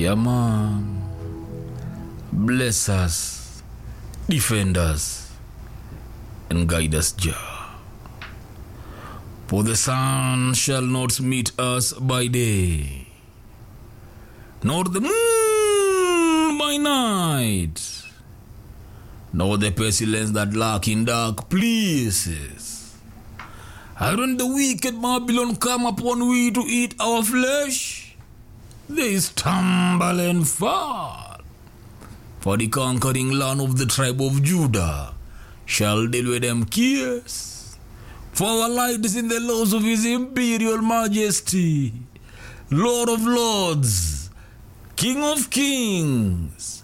Yeah, man. Bless us, defend us, and guide us, Jah. For the sun shall not meet us by day, nor the moon by night, nor the pestilence that lurk in dark places. And when the wicked Babylon come upon we to eat our flesh, they stumble and fall. For the conquering land of the tribe of Judah shall deal with them cares. For our light is in the laws of his imperial majesty, Lord of lords, King of kings,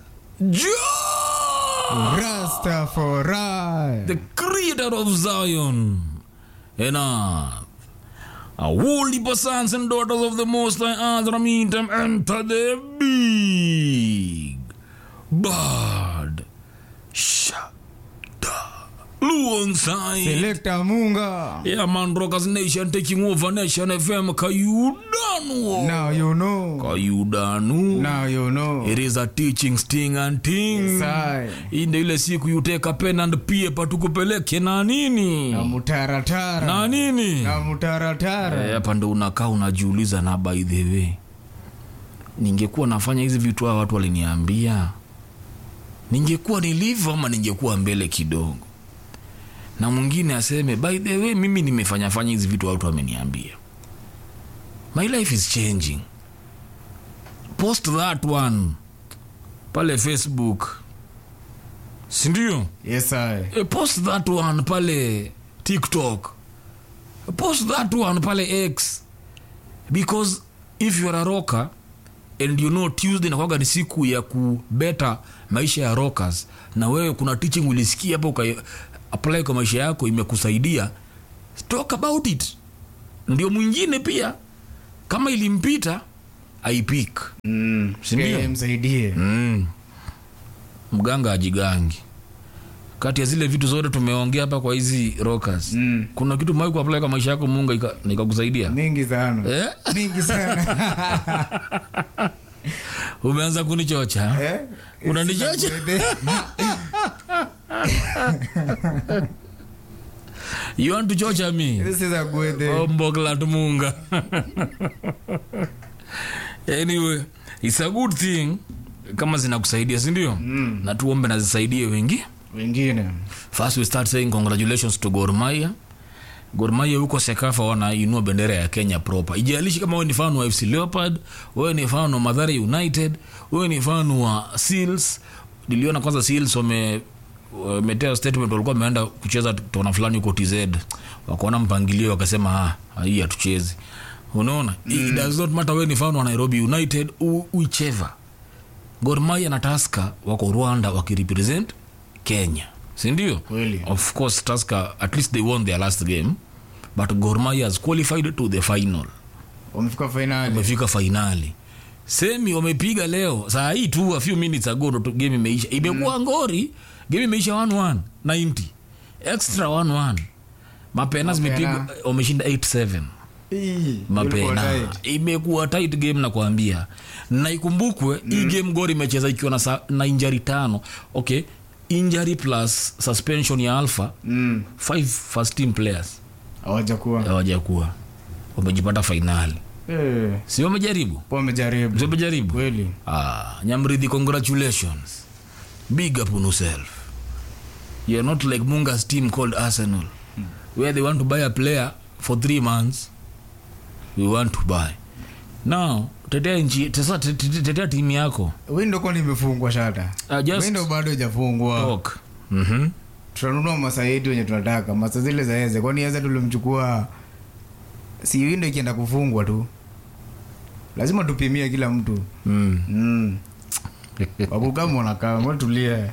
Jah, Rastafari. the creator of Zion and earth. A holy sons and daughters of the Most High Earth meet them enter the big bird shada alongside Selector Munga. yeah man rockers nation taking over nation fm kayudanu Now you know. kayudanu Now you know. it is a teaching sting and ting Sai. hii ndio ile siku yuteka pen and paper tukupeleke na nini Na mutaratara. na nini Na mutaratara. Eh, hapa ndo unakaa unajiuliza na by the way ningekuwa nafanya hizi vitu hawa watu waliniambia ningekuwa nilivyo ama ningekuwa mbele kidogo na mwingine aseme by the way mimi nimefanya fanya hizi vitu watu wameniambia my life is changing post that one pale facebook sindio Yes, I. Eh, post that one pale tiktok post that one pale x because if youare a rocker and you know tuesday nakwaga ni siku ya kubeta maisha ya rockers na wewe kuna teaching ulisikia hapo uka apply kwa maisha yako imekusaidia talk about it ndio mwingine pia kama ilimpita aipik Mm. Sindio? Pia msaidie. mm. mganga ajigangi kati ya zile vitu zote tumeongea hapa kwa hizi rockers Mm. kuna kitu mai kuapply kwa maisha yako munga ika- na ikakusaidia Mingi sana. eh? Mingi sana. umeanza kunichocha Eh? Unanichocha? Sina you want to chocha me This is a good day. omboklat munga anyway it's a good thing kama zinakusaidia sindio mm. na tuombe na zisaidie wengi Wengine. first we start saying congratulations to gormaya gormaya huko sekafa wanainua bendera ya kenya proper ijalishi kama wewe ni fan wa fc leopard wewe ni fan wa madhara united wewe ni fan wa seals niliona kwanza seals wame wametea statement walikuwa wameenda kucheza tona fulani huko tz wakaona mpangilio wakasema ah, hii hatuchezi unaona mm. it does not matter wewe ni fan wa nairobi united u- whichever gormaya na taska wako rwanda wakirepresent kenya sindio Kweli. of course taska at least they won their last game but gormaya has qualified to the final Wamefika finali. wamefika fainali semi wamepiga leo saa hii tu a few minutes ago ndo tu game imeisha imekuwa ngori game imeisha 1-1 90 extra 1-1 mapena zimepigwa wameshinda 8-7 Ii, mapena ulikuwa tight. imekuwa tight game nakwambia na ikumbukwe mm. hii game gor imecheza ikiwa na, sa- na injari tano okay injury plus suspension ya alpha Mm. five first team players Hawajakuwa. hawajakuwa wamejipata fainali Eh, si wamejaribu po wamejaribu. si wamejaribu Kweli. ah, nyamridhi congratulations big up on yourself you're not like munga's team called arsenal where they want to buy a player for three months we want to buy now tetea nchi tesa- te- te- tetea timu yako Window kwani imefungwa shata. uh, just Window bado haijafungwa. talk mm-hmm. Tutanunua masa yetu wenye tunataka. Masa zile za Eze. Kwani Eze tulimchukua si window ikienda kufungwa tu. Lazima tupimie kila mtu. mm. Mm. Wakukama wanakaa, mbona tulie.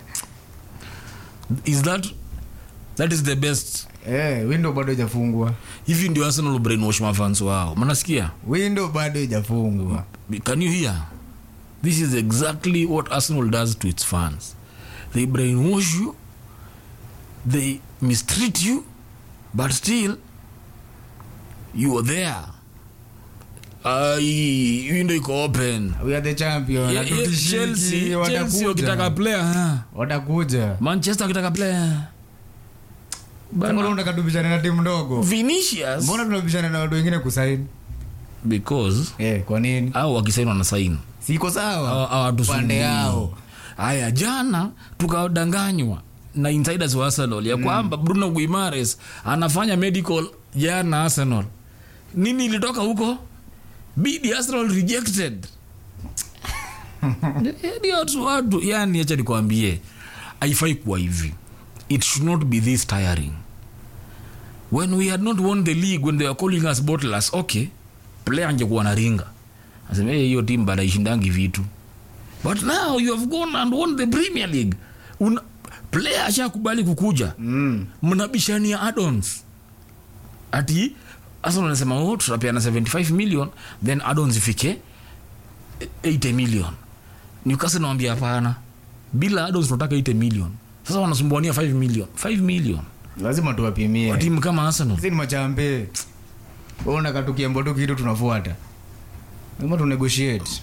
is that that is the best Eh, window bado haijafungwa. hivi ndio arsenal brainwash mafans wao manasikia Window bado haijafungwa. can you hear this is exactly what arsenal does to its fans they brainwash you they mistreat you but still you are there ai hii ndo iko open we are the champion Ye- ye- hatutishiki, Chelsea Chelsea watakuja. wakitaka player ha. watakuja manchester wakitaka player mbona Bana, unataka tubishane na timu ndogo vinicius mbona tunabishana na watu wengine kusaini because eh, kwa nini au wakisaini wanasaini siko sawa Hawa- hawatusumbui. pande yao haya jana tukadanganywa na insiders wa arsenal ya kwamba bruno guimares anafanya medical jana arsenal nini ilitoka huko bidi arsenal rejected Yaani watu watu yani acha nikwambie haifai kuwa hivi it should not be this tiring when we had not won the league when they were calling us bottlers okay player angekuwa na ringa asema "Eh, hiyo timu bana ishindangi vitu but now you have gone and won the premier league Una, player ashakubali kukuja mm. mnabishania addons ati arsenal anasema oh, tutapeana 75 million then addons ifike 80 million newcastle nawambia hapana bila addons tunataka 80 million sasa wanasumbuania 5 million 5 million lazima kwa tuwapimie timu kama arsenal sisi ni machampe unaka tukiambo tu kitu tunafuata lazima tu negotiate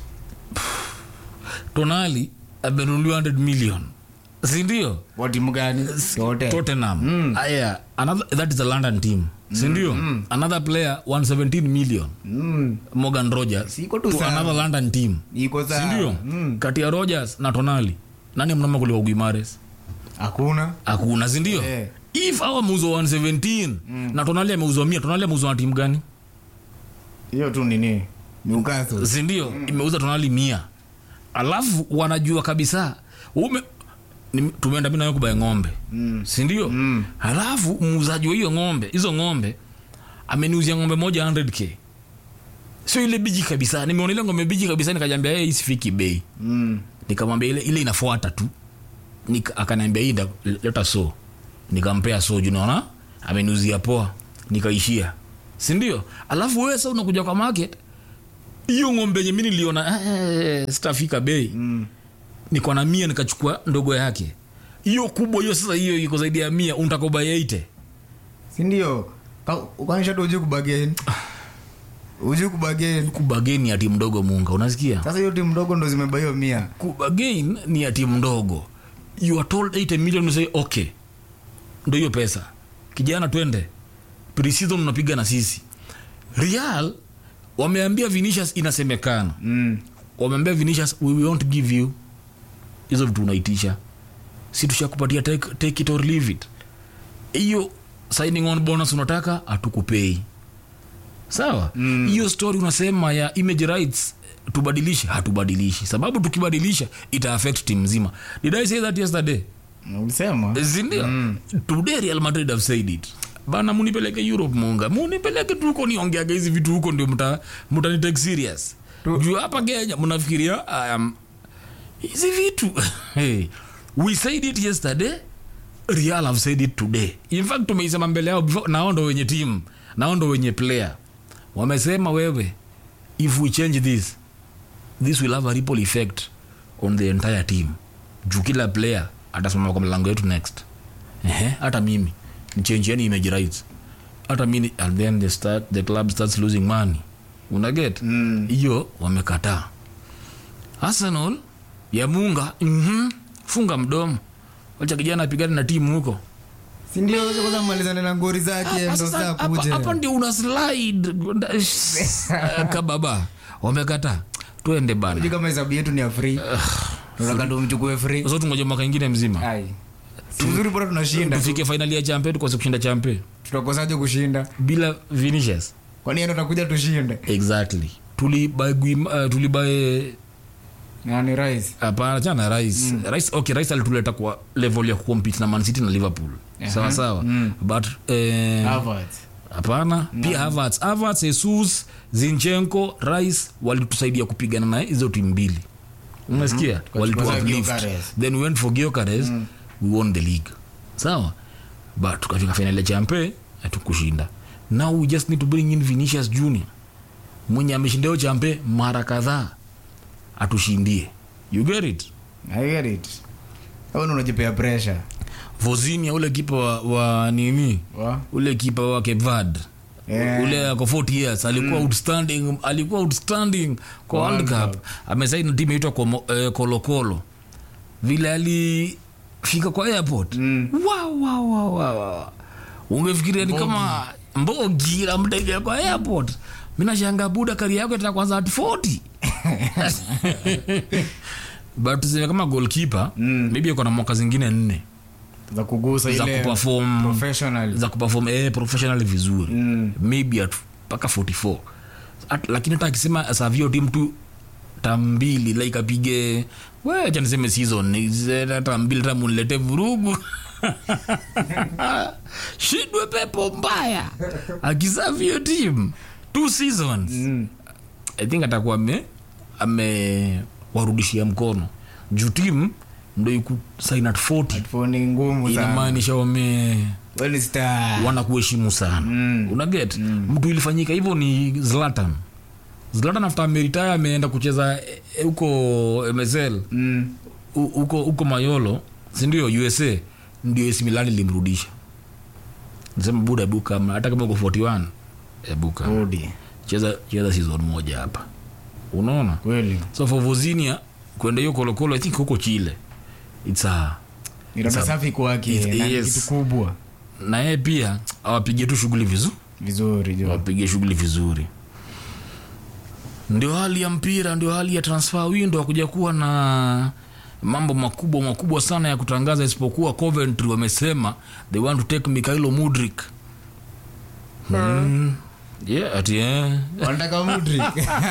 tonali amenunuliwa 100 million sindio wa timu gani yote tottenham mm. aya another, that is a london team sindio mm. another player 117 million mm. morgan rogers Siko tu to sawa. another london team iko sindio sawa mm. kati ya rogers na tonali nani mnama kuliko guimares hakuna hakuna sindio Eh. if awa ameuzwa 117 na tonali ameuzwa mia tonali ameuzwa na timu gani hiyo tu nini Newcastle sindio imeuza tonali mia alafu wanajua kabisa ume ni- tumeenda mi nawe kubaya ng'ombe Mm. sindio Mm. halafu muuzaji wa hiyo ng'ombe hizo ng'ombe ameniuzia ng'ombe moja 100k sio ile biji kabisa nimeona ile ng'ombe biji kabisa nikajambia yeye isifiki bei mm. nikamwambia ile, ile inafuata tu Nika, akaniambia hii nda- leta so nikampea so juu naona ameniuzia poa nikaishia sindio alafu wewe sa unakuja kwa market hiyo ng'ombe yenye mi niliona eh, sitafika bei Mm. niko na mia nikachukua ndogo yake hiyo kubwa hiyo sasa hiyo iko zaidi ya mia untakoba yeite sindio ukanisha tu uji kubageni uji kubageni kubagain ya timu ndogo munga unasikia sasa hiyo timu ndogo ndo zimeba hiyo mia kubagain ni ya timu ndogo you are told 80 million you say okay ndo hiyo pesa kijana twende preseason unapiga na sisi real wameambia vinicius inasemekana mm. wameambia vinicius we won't give you hizo vitu unaitisha si tushakupatia take, take it or leave it hiyo signing on bonus unataka hatukupei sawa hiyo mm. story unasema ya image rights tubadilishe hatubadilishi sababu tukibadilisha ita affect team nzima did i say that yesterday ulisema sindio mm. today real madrid have said it bana munipeleke europe munga munipeleke tu huko niongeaga hizi vitu huko ndio mta mtanitake serious Tu- juu hapa kenya mnafikiria um, hizi vitu hey, we said it yesterday real have said it today in fact tumeisema mbele yao before nao ndo wenye team nao ndo wenye player wamesema wewe if we change this this will have a ripple effect on the entire team juu kila player atasimama kwa mlango yetu next Ehe, hata mimi nichenjiani image rights hata mimi and then the, start, the club starts losing money unaget Mm. hiyo wamekataa arsenal ya munga mm funga mdomo wacha kijana apigane na timu huko sindio sasa kwanza malizane na ngori zake Hapa ndo sasa- saa hapa- kuja hapa ndio una slide kababa wamekataa twende Sijui bana kama hesabu yetu ni ya free tunataka tumchukue free so tungoja mwaka ingine mzima ai si vizuri bora tunashinda tu. tufike fainali ya champe tukose kushinda champe tutakosaje kushinda bila vinicius kwani ndo takuja tushinde exactly tulibae uh, tulibae nani rais hapana chana rais rais okay rais alituleta kwa level ya kucompete na man city na liverpool sawa sawa but eh, Havertz. hapana pia Havertz Havertz Jesus Zinchenko Rice walitusaidia kupigana na hizo timu mbili unasikia walitu Tukachukua uplift Gyökeres. then we went for Gyökeres we won the league sawa but tukafika final ya champe hatukushinda now we just need to bring in Vinicius Junior mwenye ameshinda hiyo champe mara kadhaa atushindie you get it I get it au ndo unajipea pressure Vozinia ule kipa wa, wa nini wa ule kipa wa Cape Verde Yeah. ule ako 40 years alikuwa outstanding alikuwa outstanding kwa world cup amesaini timu inaitwa Komo- eh, kolokolo vile alifika kwa airport Mm. wow, wow, wow, wow, wow. ungefikiria ni kama mbogi namtegea kwa airport minashanga buda kari yako ita kwanza at 40 but tuseme kama goalkeeper Mm. maybe ako na mwaka zingine nne za kugusa za ile kuperform professional za kuperform eh, professionally vizuri Mm. maybe at mpaka 44 at, lakini hata akisema savio tim tu tambili like apige wecha niseme season ni- hata mbili hata munilete vurugu shidwe pepo mbaya akisavio tim two seasons Mm. i think atakuwa ame amewarudishia mkono juu tim ndo iku sign at 40 Headphone ni ngumu sana inamaanisha wame Wewe ni star wanakuheshimu sana Mm. unaget mtu ilifanyika hivyo ni zlatan zlatan after ameritaya ameenda kucheza eh, huko msl Mm. hu- huko huko mayolo sindio usa ndio AC Milan ilimrudisha sema buda buka hata kama uko 41 ebuka Rudi. cheza cheza season moja hapa unaona kweli so for vozinia kwenda hiyo kolokolo i think huko chile its a ni rada safi kwake It- na ni yes. kitu kubwa na yeye pia awapige tu shughuli vizuri vizuri jo wapige shughuli vizuri ndio hali ya mpira ndio hali ya transfer window akuja kuwa na mambo makubwa makubwa sana ya kutangaza isipokuwa coventry wamesema they want to take mikhailo mudrik mm. yeah, ati eh. wanataka Mudrik.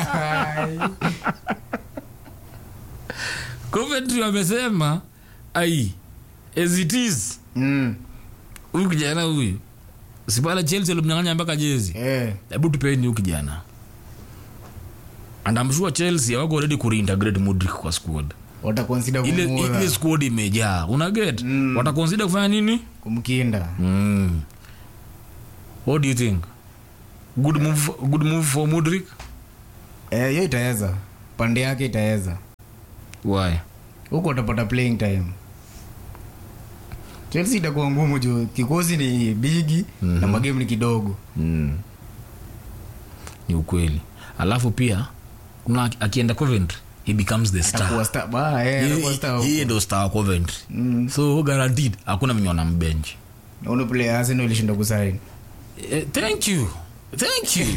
coventry wamesema ai as it is Mm. huyu kijana huyu sipale chelsea alimnyang'anya mpaka jezi Eh, hebu tupeni huyu kijana and I'm sure chelsea wako ready kureintegrate mudrik kwa squad watakonsida ile, kumula ile squad imejaa unaget mm. watakonsida kufanya nini kumkinda mm. what do you think good move, good move for mudrik Eh, hiyo itaweza pande yake itaweza why huko utapata playing time chelsea itakuwa ngumu juu kikosi ni bigi na magemu ni kidogo mm. ni ukweli alafu pia kuna akienda coventry he becomes the star atakuwa star ba eh atakuwa star huko. yeye ndo star wa coventry Mm. so guaranteed hakuna mwenye wanambenchi na ule player Arsenal ilishinda kusaini Eh, thank you thank you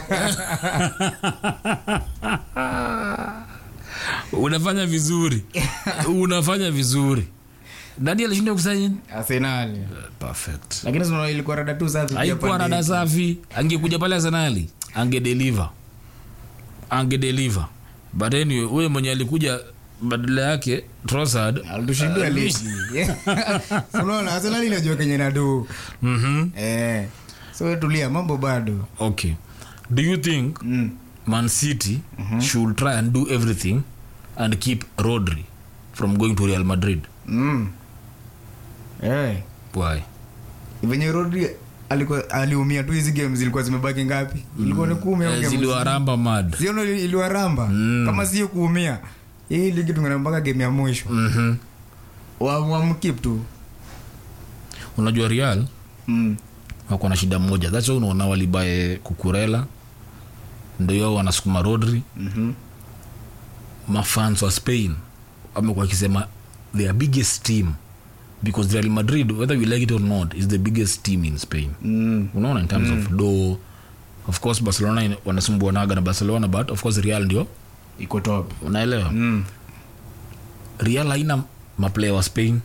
unafanya vizuri unafanya vizuri nani alishinda kusaini Arsenal perfect lakini sio ilikuwa rada tu safi pia haikuwa pande rada yetu. safi angekuja pale arsenali angedeliver angedeliver but anyway huyo mwenye alikuja badala yake Trossard alitushindia ligi unaona Arsenal inajua kenye nadu mhm eh so tulia mambo bado okay do you think mm. Man City should try and do everything and keep Rodri from going to Real Madrid. Mm. Eh. Why? venye Rodri alikuwa aliumia tu hizi game zilikuwa zimebaki ngapi ilikuwa ni kumi au Eh, game Ziliwaramba mad. Ziono ili- iliwaramba kama sio kuumia hii ligi tungana mpaka game ya mwisho Mhm. Wa- wamkip tu Unajua Real mm. wako na shida moja. That's why unaona walibae Kukurela ndio wao wanasukuma Rodri. Mhm. Mafans wa Spain wamekuwa wakisema their biggest team because Real Madrid whether you like it or not is the biggest team in Spain. Mm. Unaona in terms of do of course Barcelona ina- wanasumbuanaga na Barcelona but of course Real ndio iko top unaelewa mm. real haina maplayer wa spain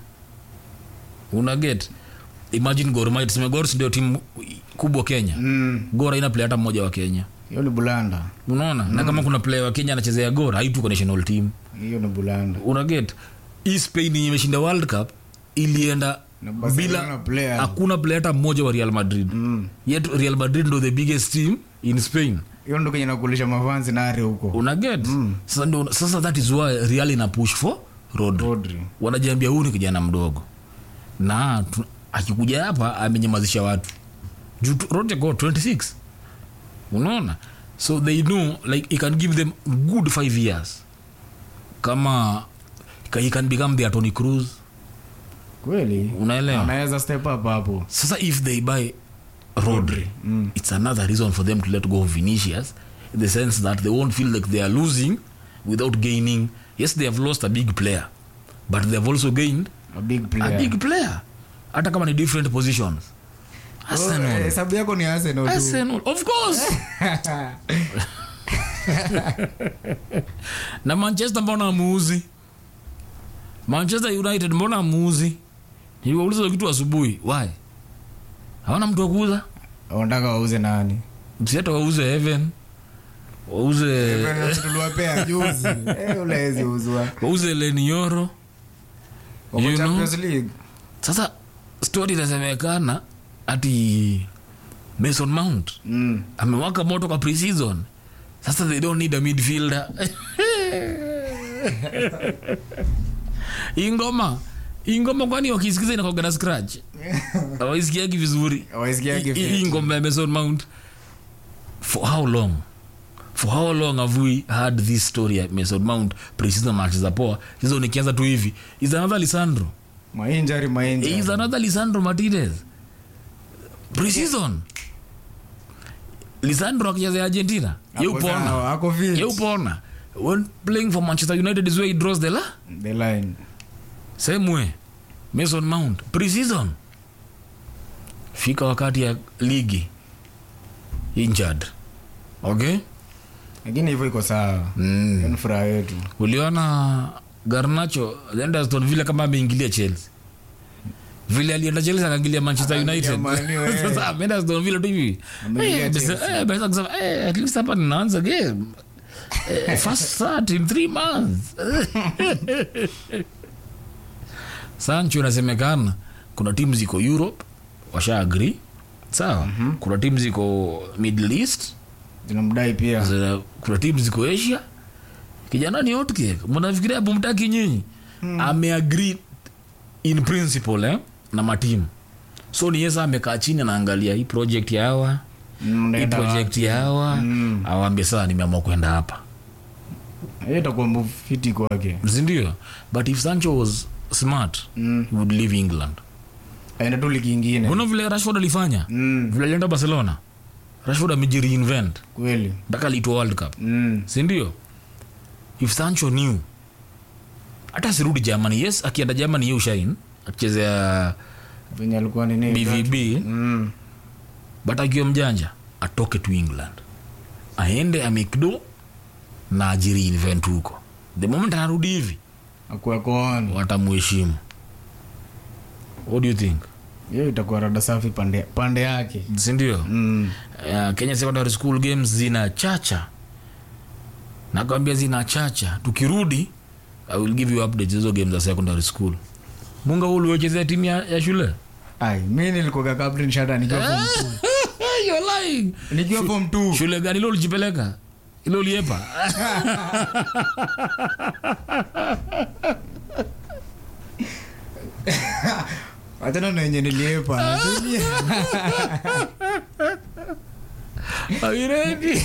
una get imagine Gor Mahia tuseme Gor si ndio timu kubwa kenya Mm. gor haina player hata mmoja wa kenya hiyo ni bulanda unaona na kama kuna player wa kenya anachezea gor haitu kwa national team hiyo ni bulanda una get hii spain yenye imeshinda world cup ilienda Na Barcelona bila player. hakuna player hata mmoja wa real madrid Mm. yet real madrid ndo the biggest team in spain hiyo ndo kenye nakulisha mafansi nare huko una get sasa, ndo- sasa that is why real ina push for rodri Rodri wanajiambia huyu ni kijana mdogo na tu- akikuja hapa amenyamazisha watu juu tu- Rodri ako 26 unaona so they know like he can give them good five years kama ka- he can become their Tony Cruz kweli unaelewa anaweza step up hapo sasa if they buy Rodri. It's another reason for them to let go of Vinicius in the sense that they won't feel like they are losing without gaining. Yes, they have lost a big player, but they have also gained a big player a big player. Hata kama ni different positions. Oh, Arsenal. eh, hesabu yako ni Arsenal tu Arsenal, of course. na manchester mbona amuuzi manchester united mbona amuuzi niliwauliza kitu asubuhi why hawana mtu wa kuuza wanataka wauze nani msiata wauze heaven wauze tuliwapea juzi Eh, ule hawezi uzwa wauze lenioro Wako You know? Champions League sasa story inasemekana ati mason mount Mm. amewaka moto kwa preseason sasa they don't need a midfielder ingoma ingoma kwani wakisikiza inakoga na scratch awaisikiagi vizuri Hawaisikiagi I- i- fiti. hii ngoma ya mason mount for how long for how long have we had this story ya mason mount preseason match za poa hizo nikianza tu hivi is another lisandro mainjari is mainjari another lisandro martinez preseason lisandro akichezea argentina Ako yeupona sawa, ako fit. yeupona when playing for manchester united is where he draws the la the line same way mason mount preseason fika wakati ya ligi injured okay lakini hivyo iko sawa mm. Hiyo ni furaha yetu uliona garnacho alienda aston vile kama ameingilia chelsea vile alienda chelsea akaingilia manchester Akaingia united Man U, eh. sasa ameenda aston vile tu hivi Ameingilia Eh, basi- Chelsea. eh, basi akasema, eh, at least hapa ninaanza game Eh, first start in three months sancho inasemekana kuna timu ziko europe washa agree sawa kuna timu ziko middle east zinamdai pia Zina- kuna timu ziko asia kijana ni hotcake mnafikiria bumtaki nyinyi ameagree in principle eh, na matimu so ni yesa amekaa chini anaangalia hii project ya hawa Mm, hii unaenda project ya hawa Mm. awambie saa nimeamua kwenda hapa wapi? hiyo itakuwa move fiti kwake sindio but if sancho was smart Mm. he would leave england aenda tu ligi ingine mbona vile rashford alifanya Mm, vile alienda barcelona rashford amejireinvent kweli mpaka aliitwa world cup Mm, sindio if sancho new hata asirudi germany yes akienda germany ye ushain akichezea venye alikuwa nini bvb Mm, but akiwa mjanja atoke tu england aende amikdo na ajiri invent huko the moment anarudi hivi akuwe koon watamuheshimu what do you think hiyo itakuwa rada safi pande, pande yake sindio mm. uh, kenya secondary school games zina chacha nakwambia zina chacha tukirudi i will give you updates hizo games za secondary school munga huu uliwechezea timu ya, ya shule ai mi nilikuwa captain shada nikiwa form two. You're lying. nikiwa form two. shule gani ilo ulijipeleka ilo uliepa achana na wenye niliepa Are you ready?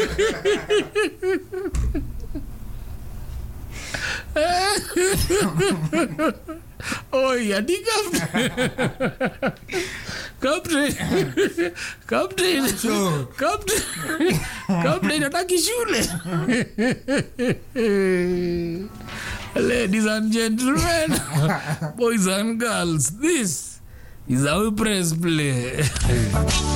Oi, adi captain. Captain. Captain. Sure. Captain. Captain hataki shule. Ladies and gentlemen, boys and girls, this is how we press play.